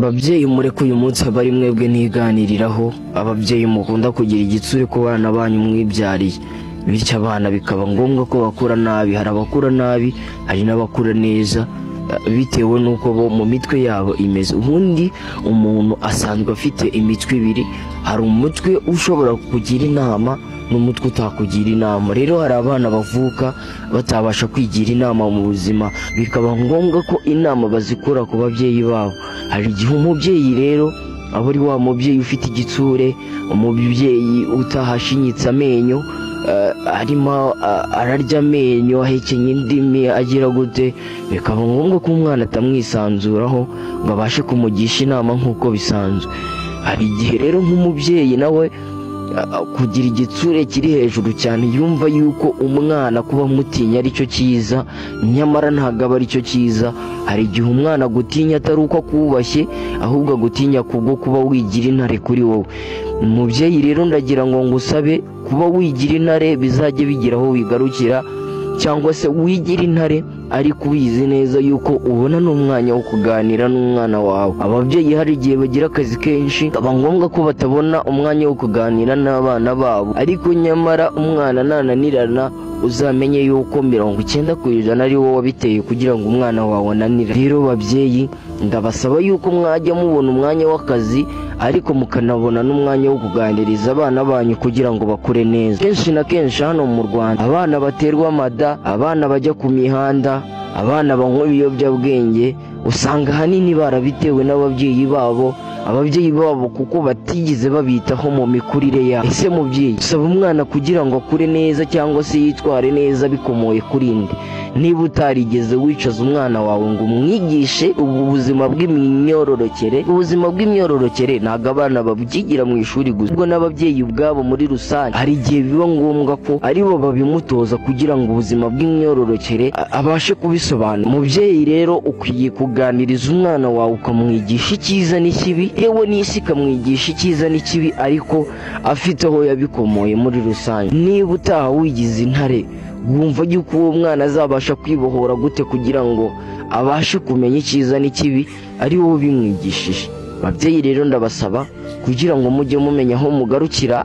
Babyeyi mureke uyu munsi abe ari mwebwe ntiganiriraho ababyeyi mukunda kugira igitsure ku bana banyu mwibyariye bityo abana bikaba ngombwa ko bakura nabi hari abakura nabi hari n'abakura neza eh, bitewe n'uko bo mu mitwe yabo imeze ubundi umuntu asanzwe afite imitwe ibiri hari umutwe ushobora kugira inama n'umutwe utakugira inama rero hari abana bavuka batabasha kwigira inama mu buzima bikaba ngombwa ko inama bazikura ku babyeyi babo hari igihe umubyeyi rero aba ari wa mubyeyi ufite igitsure umubyeyi utahashinyitse amenyo eh, arimo ah, ararya amenyo ahekenye indimi agira gute bikaba ngombwa ko umwana atamwisanzuraho ngo abashe kumugisha inama nk'uko bisanzwe hari igihe rero nk'umubyeyi nawe ah, kugira igitsure kiri hejuru cyane yumva yuko umwana kuba amutinya ari cyo cyiza nyamara ntabwo aba ari cyo cyiza hari igihe umwana agutinya atari uko akubashye ahubwo agutinya kubwo kuba wigira intare kuri wowe umubyeyi rero ndagira ngo ngusabe kuba wigira intare bizajye bigira aho wigarukira cyangwa se wigira intare ariko ubizi neza yuko ubona n'umwanya wo kuganira n'umwana wawe ababyeyi hari igihe bagira akazi kenshi aba ngombwa ko batabona umwanya wo kuganira n'abana babo ariko nyamara umwana nananirana uzamenye yuko mirongo icyenda ku ijana ari wowe wabiteye kugira ngo umwana wawe ananire rero babyeyi ndabasaba yuko mwajya mubona umwanya w'akazi ariko mukanabona n'umwanya wo kuganiriza abana banyu kugira ngo bakure neza kenshi na kenshi hano mu rwanda abana baterwa amada abana bajya ku mihanda abana banywa ibiyobyabwenge usanga ahanini barabitewe n'ababyeyi babo ababyeyi babo kuko batigeze babitaho mu mikurire yabo ese mubyeyi usaba umwana kugira ngo akure neza cyangwa se yitware neza bikomoye kuri nde niba utarigeze wicaza umwana wawe ngo umwigishe ubu buzima bw'imyororokere ubuzima bw'imyororokere ntabwo abana babyigira mu ishuri gusa ubwo n'ababyeyi ubwabo muri rusange hari igihe biba ngombwa ko ari bo babimutoza kugira ngo ubuzima bw'imyororokere a- abashe kubisobanura umubyeyi rero ukwiye kuganiriza umwana wawe ukamwigisha icyiza n'ikibi yewe n'isi ikamwigisha icyiza n'ikibi ariko afite aho yabikomoye muri rusange niba utaha wigize intare wumva yuko uwo mwana azabasha kwibohora gute kugira ngo abashe kumenya icyiza n'ikibi ari wowe ubimwigishije ababyeyi rero ndabasaba kugira ngo mujye mumenya aho mugarukira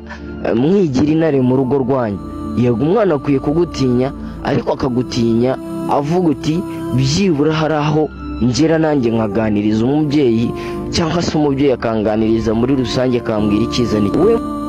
eh, mwigira intare mu rugo rwanyu yego umwana akwiye kugutinya ariko akagutinya avuga uti byibura hari aho ngera nanjye nkaganiriza umubyeyi cyangwa se umubyeyi akanganiriza muri rusange akambwira icyiza n'ikibi We